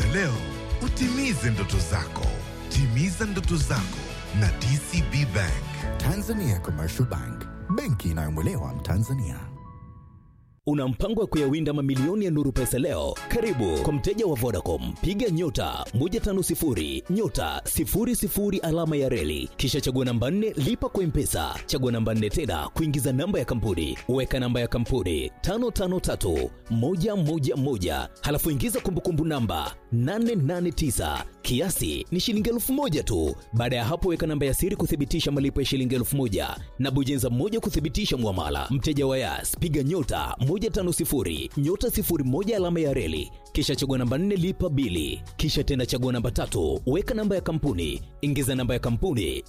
leo utimize ndoto zako. Timiza ndoto zako na DCB Bank. Tanzania Commercial Bank, benki inayomwelewa Mtanzania. Una mpango wa kuyawinda mamilioni ya Nuru Pesa leo? Karibu kwa mteja wa Vodacom, piga nyota 150 nyota 00 alama ya reli, kisha chagua namba 4 lipa kwa Mpesa, chagua namba 4 tena kuingiza namba ya kampuni, weka namba ya kampuni 553 111, halafu ingiza kumbukumbu namba 889 kiasi ni shilingi elfu moja tu. Baada ya hapo, weka namba ya siri kuthibitisha malipo ya shilingi elfu moja na bonyeza moja kuthibitisha mwamala. Mteja wa Yas, piga nyota 150 nyota 01 alama ya reli, kisha chagua namba 4 lipa bili, kisha tena chagua namba tatu, weka namba ya kampuni, ingiza namba ya kampuni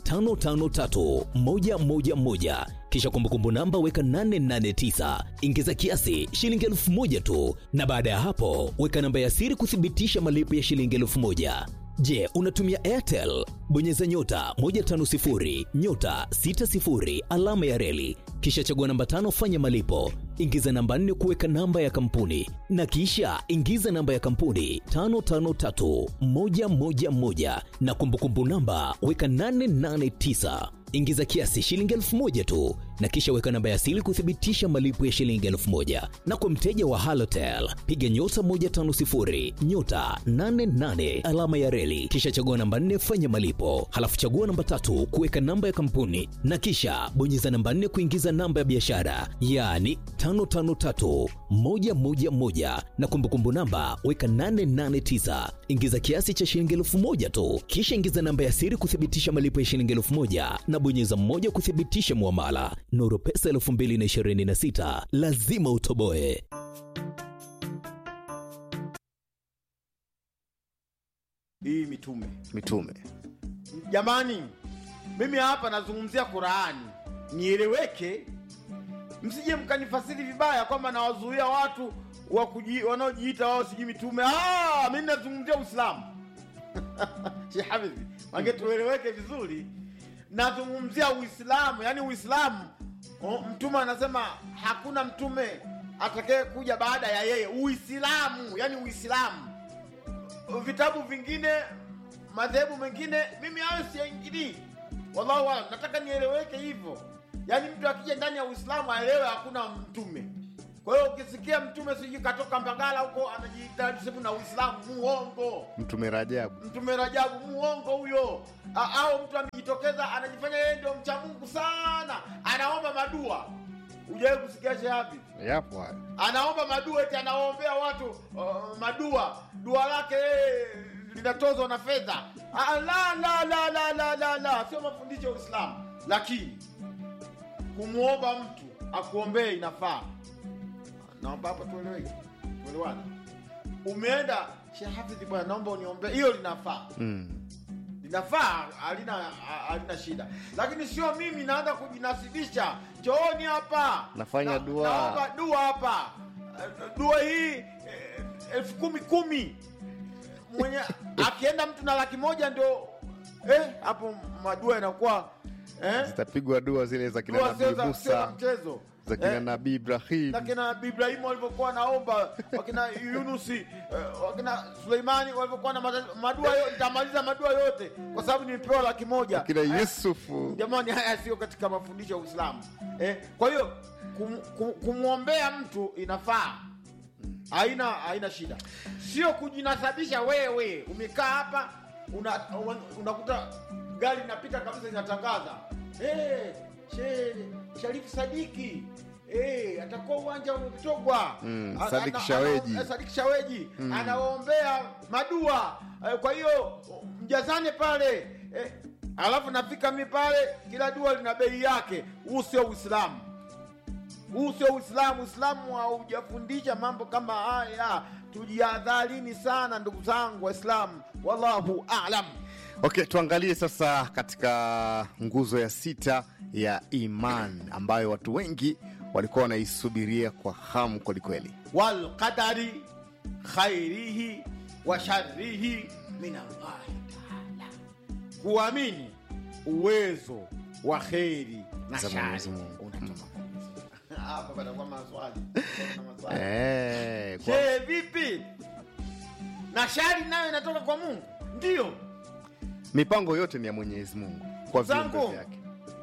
553111 kisha kumbukumbu namba weka 889 ingiza kiasi shilingi elfu moja tu, na baada ya hapo weka namba ya siri kuthibitisha malipo ya shilingi elfu moja. Je, unatumia Airtel? Bonyeza nyota 150 nyota 60 alama ya reli, kisha chagua namba tano, fanya malipo, ingiza namba nne kuweka namba ya kampuni, na kisha ingiza namba ya kampuni 553111 na kumbukumbu namba weka 889 ingiza kiasi shilingi elfu moja tu na kisha weka namba ya siri kuthibitisha malipo ya shilingi elfu moja na kwa mteja wa halotel piga nyota 150 nyota 88 alama ya reli kisha chagua namba 4 fanya malipo halafu chagua namba tatu kuweka namba ya kampuni na kisha bonyeza namba 4 kuingiza namba ya biashara yaani 553111 na kumbukumbu namba weka 889 ingiza kiasi cha shilingi elfu moja tu kisha ingiza namba ya siri kuthibitisha malipo ya shilingi elfu moja na bonyeza mmoja kuthibitisha muamala. Nuru Pesa 2026 lazima utoboe. hii mitume mitume jamani mimi hapa nazungumzia qurani nieleweke msije mkanifasiri vibaya kwamba nawazuia watu wa kuji- wanaojiita wao sijui mitume Ah, mi nazungumzia uislamu shehafidhi mange tueleweke vizuri nazungumzia uislamu yaani uislamu o, mtume anasema hakuna mtume atakaye kuja baada ya yeye uislamu yaani uislamu vitabu vingine madhehebu mengine mimi hayo siyaingilii wallahu alam nataka nieleweke hivyo yaani mtu akija ndani ya uislamu aelewe hakuna mtume kwa hiyo ukisikia mtume sijui katoka mbagala huko anajiita sehemu na uislamu muongo mtume rajabu mtume rajabu muongo huyo A- au mtu amejitokeza anajifanya yeye ndio mcha mungu sana anaomba madua ujawai kusikia shehabi yapo hayo anaomba madua eti anawaombea watu uh, madua dua lake yeye linatozwa na fedha Ah, la la la la la la la sio mafundisho ya uislamu lakini kumwomba mtu akuombee inafaa naomba hapa tueleweke tuelewane umeenda shehafidhi bwana naomba uniombee hiyo linafaa mm. linafaa halina halina shida lakini sio mimi naanza kujinasibisha chooni hapa Nafanya dua. naomba dua hapa Eh, dua hii eh, elfu kumi kumi mwenye akienda mtu na laki moja ndio eh, hapo madua yanakuwa eh, zitapigwa dua zile za kina dua sio nabii za sio za musa mchezo za kina Eh, nabii ibrahim na kina Ibrahimu walivyokuwa wanaomba, wakina Yunusi, eh, wakina Suleimani walivyokuwa na mata- madua yote, nitamaliza madua yote kwa sababu nimepewa laki moja. kina Haya, yusufu Jamani, haya sio katika mafundisho ya Uislamu eh. Kwa hiyo kum, kum, kumwombea mtu inafaa, haina haina shida, sio kujinasabisha wewe. Umekaa hapa una- una- unakuta gari linapita kabisa linatangaza hey, she, Sharifu Sadiki hey, atakuwa uwanja umetogwa Mm, A- Sadiki ana- Shaweji. ana- Sadiki Shaweji anawaombea madua Eh, kwa hiyo mjazane pale eh, alafu nafika mi pale, kila dua lina bei yake. Huu sio Uislamu, huu sio Uislamu. Uislamu haujafundisha mambo kama haya. Tujihadharini sana ndugu zangu Waislamu, wallahu alam. okay tuangalie sasa katika nguzo ya sita ya iman ambayo watu wengi walikuwa wanaisubiria kwa hamu kwelikweli walqadari khairihi wa sharrihi min Allahi taala, kuamini uwezo wa kheri na Za shari Mwenyezi Mungu. unatoka kwa Mwenyezi Mungu. Hapa patakuwa maswali Kuna maswali. Eh, kwa- Je, vipi na shari nayo inatoka kwa mungu ndiyo mipango yote ni ya mwenyezi mungu kwa viumbe Zangu. vyake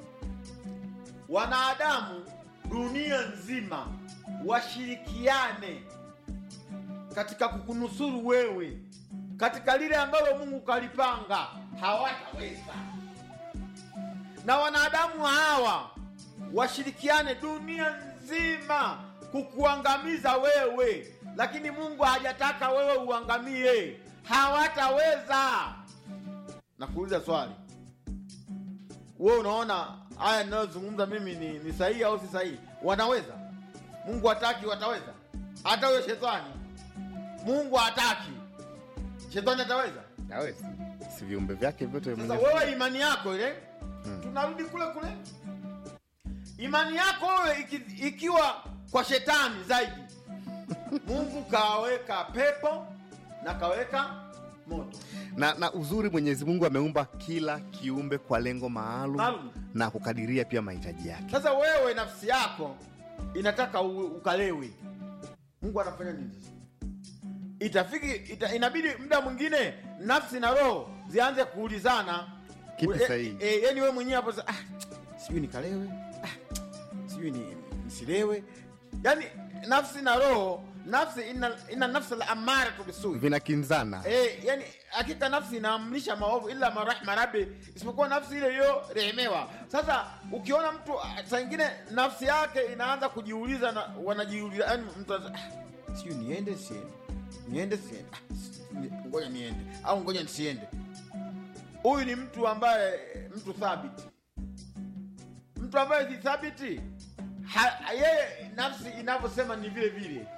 wanadamu dunia nzima washirikiane katika kukunusuru wewe katika lile ambalo mungu kalipanga hawataweza na wanadamu hawa washirikiane dunia nzima kukuangamiza wewe lakini mungu hajataka wewe uangamie hawataweza nakuuliza swali wewe unaona haya ninayozungumza mimi ni, ni sahihi au si sahihi wanaweza mungu hataki wataweza hata huyo shetani mungu hataki shetani ataweza awezi si viumbe vyake vyote sasa Mwenyezi wewe imani yako ile tunarudi kule kule imani yako wewe iki, ikiwa kwa shetani zaidi mungu kaweka pepo na kaweka moto na, na uzuri mwenyezi mungu ameumba kila kiumbe kwa lengo maalum Maalum. na kukadiria pia mahitaji yake sasa wewe nafsi yako inataka u, ukalewe mungu anafanya nini sasa itafiki ita, inabidi muda mwingine nafsi na roho zianze kuulizana Kipi E- sahihi? e, yani wewe mwenyewe hapo sasa, ah, sijui nikalewe ah, sijui ni nisilewe yani nafsi na roho nafsi ina, ina nafsi la amara tubisui vinakinzana Eh, yani hakika nafsi inaamrisha maovu ila marahma rabbi, isipokuwa nafsi ile iliyorehemewa. Sasa ukiona mtu ah, saa ingine nafsi yake inaanza kujiuliza na wanajiuliza, yani mtu anaza- ah, sijui niende siende, niende siende, ah, si- ni- ngoja niende au ngoja nisiende. Huyu ni mtu ambaye mtu thabiti, mtu ambaye si thabiti ha- yeye nafsi inavyosema ni vile vile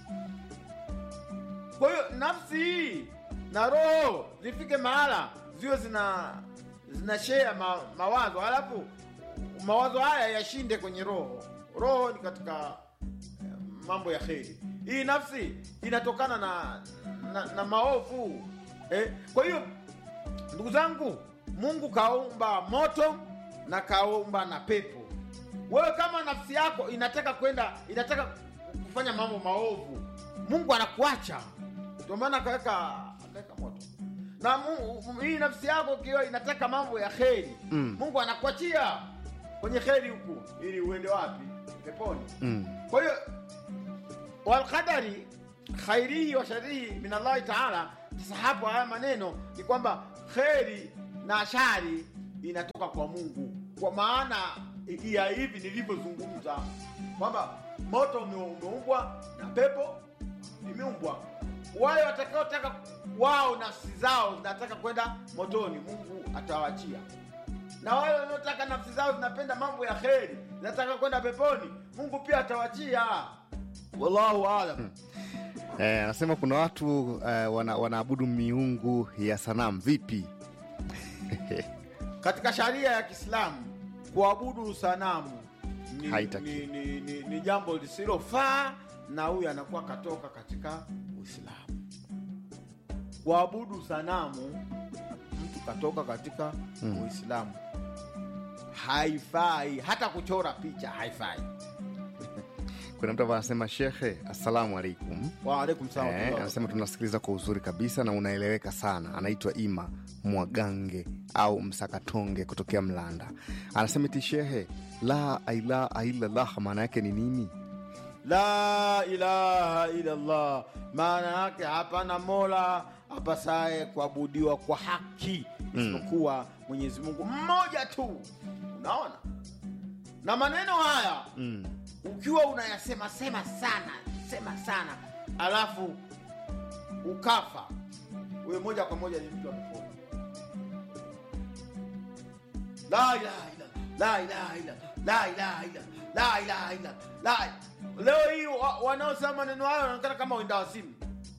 kwa hiyo nafsi hii na roho zifike mahala ziwe zina zina share ma, mawazo halafu mawazo haya yashinde kwenye roho roho ni katika eh, mambo ya kheri hii nafsi inatokana na na, na maovu eh? kwa hiyo ndugu zangu mungu kaumba moto na kaumba na pepo wewe kama nafsi yako inataka kwenda inataka kufanya mambo maovu mungu anakuacha ndio maana akaweka akaweka moto na mu, hii nafsi yako ikiwa inataka mambo ya kheri Mm. mungu anakuachia kwenye kheri huku ili uende wapi peponi mm. kwa hiyo walqadari khairihi wa sharihi min allahi taala sasa hapo haya maneno ni kwamba kheri na shari inatoka kwa mungu kwa maana ya hivi nilivyozungumza kwamba moto ume- umeumbwa na pepo imeumbwa wale watakaotaka wao nafsi zao zinataka kwenda motoni mungu atawachia na wale wanaotaka nafsi zao zinapenda mambo ya kheri zinataka kwenda peponi mungu pia atawachia wallahu alam Eh, anasema kuna watu eh, wana, wanaabudu miungu ya sanamu vipi katika sharia ya kiislamu kuabudu sanamu ni, Haitaki. ni, ni, ni, ni jambo lisilofaa na huyu anakuwa katoka katika uislamu kuabudu sanamu mtu katoka katika Mm. uislamu haifai hata kuchora picha haifai kuna mtu ambaye anasema shekhe assalamu alaikum waalaikum salam Eh, warahmatullahi anasema tunasikiliza kwa uzuri kabisa na unaeleweka sana anaitwa ima mwagange au msakatonge kutokea mlanda anasema eti shehe la ilaha illallah maana yake ni nini la ilaha illallah maana yake hapana mola apasaye kuabudiwa kwa haki isipokuwa mwenyezi mungu mmoja tu unaona na maneno haya mm. ukiwa unayasema sema sana sema sana alafu ukafa huyo moja kwa moja ni mtu amepona la ilaha illallah la ilaha illallah la ilaha illallah la ilaha illallah la leo hii wa- wanaosema maneno hayo wanaonekana kama wenda wazimu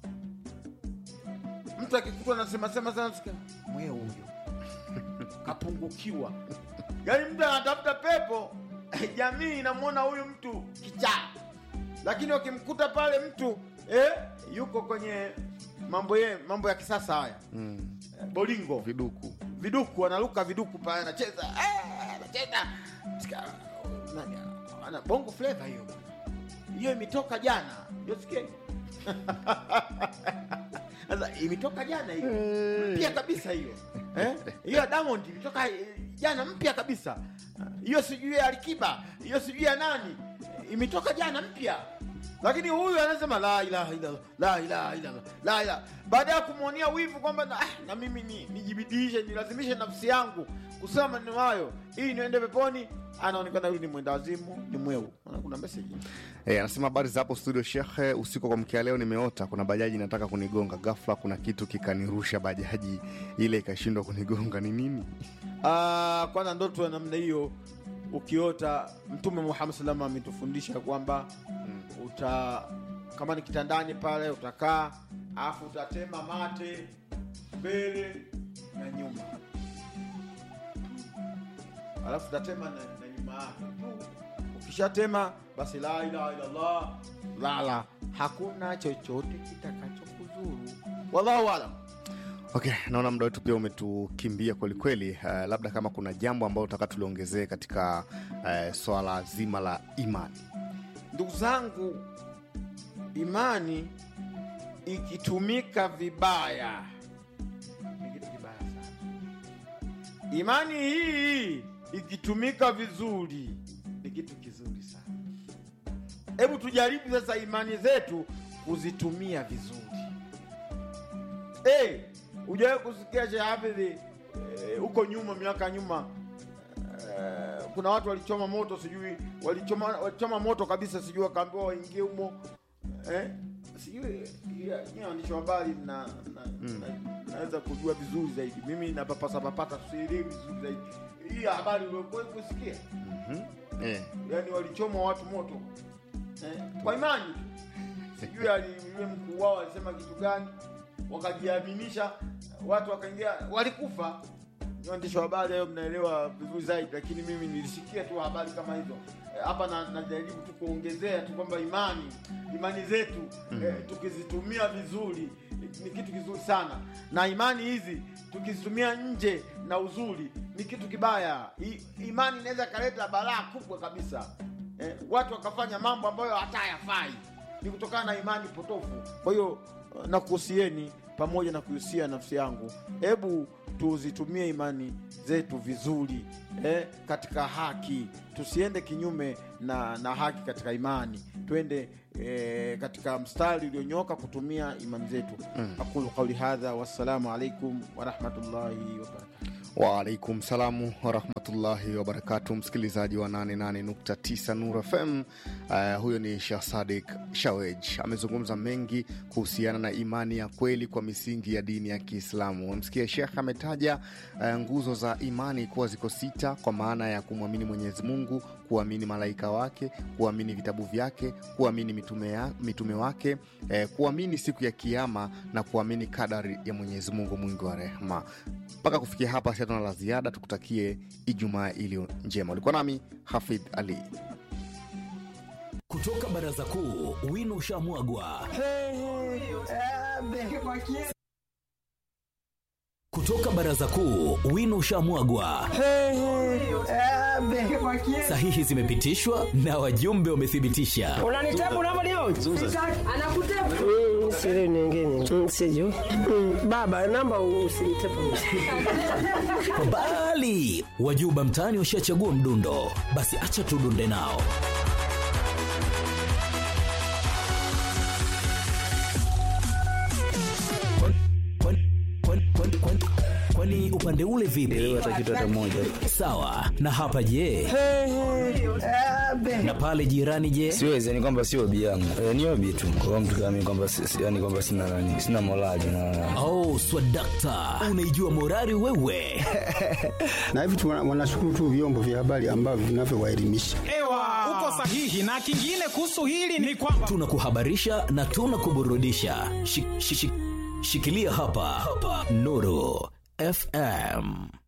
mtu akikutwa anasema sema sana sikia mwee huyo kapungukiwa yaani mtu anatafuta pepo jamii inamwona huyu mtu kichaa lakini wakimkuta pale mtu eh, yuko kwenye mambo ye, mambo ya kisasa haya Mm. eh, bolingo viduku viduku anaruka viduku pale anacheza eh, anacheza Sika- nani, ana bongo flava hiyo bwana. hiyo imetoka jana yosikie sasa imetoka jana hiyo mpya kabisa hiyo eh? hiyo ya Diamond imetoka eh, jana mpya kabisa hiyo sijui ya Alikiba hiyo sijui ya nani imetoka jana mpya lakini huyu anasema la ilaha illallah la ilaha illallah la ilaha baada ya kumwonea wivu kwamba na, ah, na mimi ni nijibidiishe nilazimishe nafsi yangu kusema maneno hayo ili niende peponi anaonekana huyu ni mwenda wazimu ni mweu Unaona kuna message Eh, anasema habari za hapo studio shekhe, usiku kwa mkia leo nimeota kuna bajaji inataka kunigonga, ghafla kuna kitu kikanirusha bajaji ile ikashindwa kunigonga. Ni nini? Ah, kwanza ndoto ya namna hiyo ukiota mtume muhammad salama ametufundisha kwamba uta kama ni kitandani pale utakaa alafu utatema mate mbele na nyuma alafu utatema na, na nyuma yake tu ukishatema basi la ilaha illallah lala hakuna chochote kitakachokuzuru wallahu alam Okay, naona muda wetu pia umetukimbia kwelikweli. Uh, labda kama kuna jambo ambalo utaka tuliongezee katika uh, swala zima la imani. ndugu zangu imani ikitumika vibaya ni kitu kibaya sana imani hii ikitumika vizuri ni kitu kizuri sana hebu tujaribu sasa imani zetu kuzitumia vizuri hey, ujawe kusikia Sheikh Hafidh eh, huko nyuma miaka nyuma Eh, kuna watu walichoma moto sijui walichoma, walichoma moto kabisa sijui wakaambiwa waingie humo eh? sijui ya- nyie waandishi wa habari na, na, na, naweza kujua vizuri zaidi mimi napapasa papata sielewi vizuri zaidi hii habari uliokuwa kusikia Eh, yani walichoma watu moto eh? kwa imani tu sijui ali- yule mkuu wao alisema kitu gani wakajiaminisha watu wakaingia walikufa Ni waandishi wa habari hayo mnaelewa vizuri zaidi lakini mimi nilisikia tu habari kama hizo Eh, hapa na- najaribu tu kuongezea tu kwamba imani imani zetu eh, tukizitumia vizuri eh, ni kitu kizuri sana na imani hizi tukizitumia nje na uzuri ni kitu kibaya I, imani inaweza ikaleta balaa kubwa kabisa eh, watu wakafanya mambo ambayo hata hayafai ni kutokana na imani potofu kwa hiyo eh, nakuhusieni pamoja na kuhusia nafsi yangu hebu tuzitumie imani zetu vizuri eh, katika haki tusiende kinyume na, na haki katika imani twende eh, katika mstari ulionyooka kutumia imani zetu mm. aqulu qauli hadha wassalamu alaikum warahmatullahi wabarakatu Waalaikum salamu warahmatullahi wabarakatu, msikilizaji wa 88.9 Nur FM. Uh, huyo ni Shah Sadik Shawej amezungumza mengi kuhusiana na imani ya kweli kwa misingi ya dini ya Kiislamu. Wamsikia Shekh ametaja uh, nguzo za imani kuwa ziko sita, kwa maana ya kumwamini Mwenyezi Mungu, kuamini malaika wake, kuamini vitabu vyake, kuamini mitume, ya, mitume wake, eh, kuamini siku ya Kiama na kuamini kadari ya Mwenyezi Mungu mwingi wa rehema. Mpaka kufikia hapa, si hatuna la ziada. Tukutakie Ijumaa iliyo njema. Ulikuwa nami Hafidh Ali. Kutoka baraza kuu, wino ushamwagwa. Kutoka baraza kuu, wino ushamwagwa. Sahihi zimepitishwa na wajumbe wamethibitisha. unanitabu namba leo Mm, siri nyingine Mm, sijui Mm, baba namba usinitepu Bali wajuba mtaani washachagua mdundo, basi acha tudunde nao. Kwani- kwani- kwani- kwani- kwani- Kwani upande ule vipi? Sawa. Na hapa je? Na pale jirani je? siwezi yani kwamba sio obi yangu e, ni obi tu kwa mtu kama mimi kwamba si- si- yani kwamba sina nani sina morali na Oh, swadakta, unaijua morari wewe. na hivi tu wana- wanashukuru tu vyombo vya habari ambavyo vinavyowaelimisha. Ewa, uko sahihi. Na kingine kuhusu hili ni kwamba Tunakuhabarisha na tunakuburudisha. Shi- shi- shi- Shikilia hapa, hapa. Nuru FM.